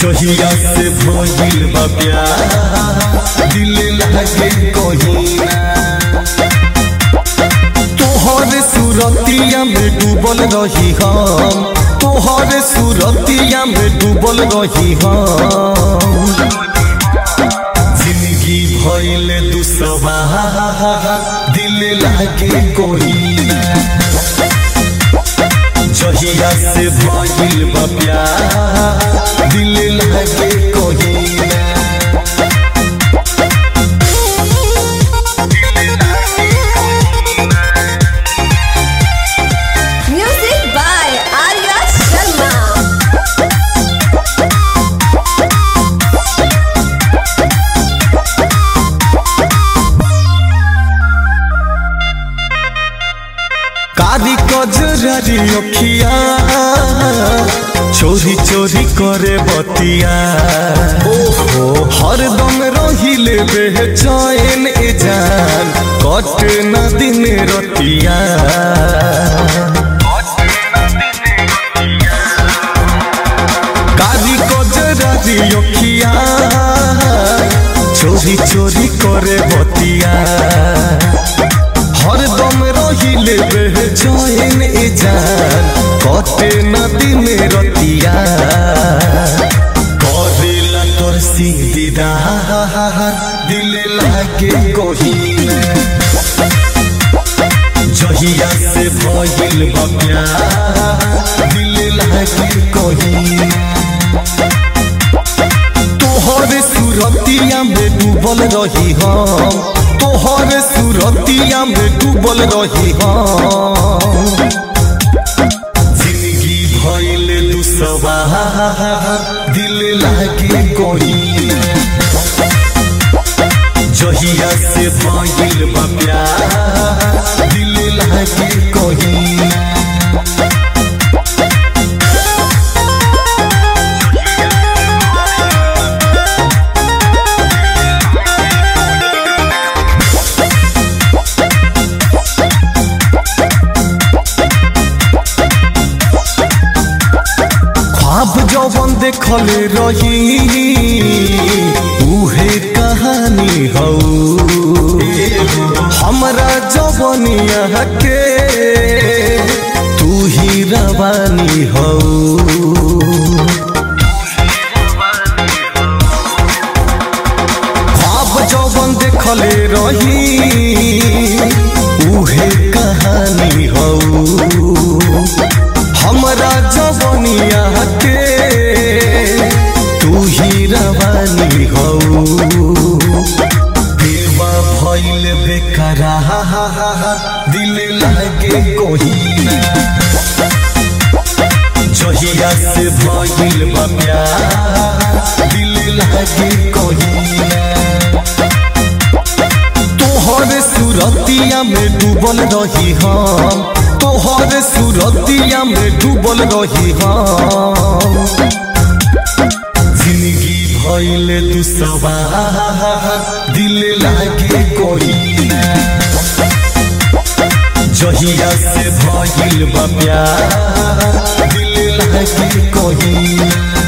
जहिया से भइल बा प्यार दिल लागे कहीना तोहर सुरतिया में डूबल रही हम तोहर सुरतिया में डूबल रही हम जिंदगी भइल दुसवा दिल लागे कहीना जहिया से भइल बा प्यार दिल लागे कहीना Music by Arya Sharma. कारी कजरारी अखिया चोरी चोरी करे बतिया ओहो हरदम रहिले बेचैन ए जान कट न दिन रतिया कारी कजरारी अखिया चोरी चोरी करे बतिया हरदम रहिले बेचैन ए जान कटे नदी में रतिया करेला तोर दीदार दिल लागे कहीना जहिया से भइल बा प्यार दिल लागे कहीना तोहर सुरतिया में डूबल रही हम तोहर सुरतिया में डूबल रही हम जिंदगी भइल दुसवा दिल लागे कहीना जहिया से भइल बा प्यार दिल लागे कहीना ख्वाब जवन देखले रही उहे कहानी हौ हमरा जवनिया के तू ही रवानी हौ ख्वाब जवन देखले रही उहे कहानी हौ हमरा जवनिया के तू ही रवानी हो देवा भइल बेकरा दिल लागे कोहिना जहिया से भइल बा प्यार दिल लागे कोहिना तोहर सुरतिया में डूबल रही हम तोहर सुरतिया में डूबल रही हम जिंदगी भइल दुसवा दिल लागे कहीना जहिया से भइल बा प्यार दिल लागे कहीना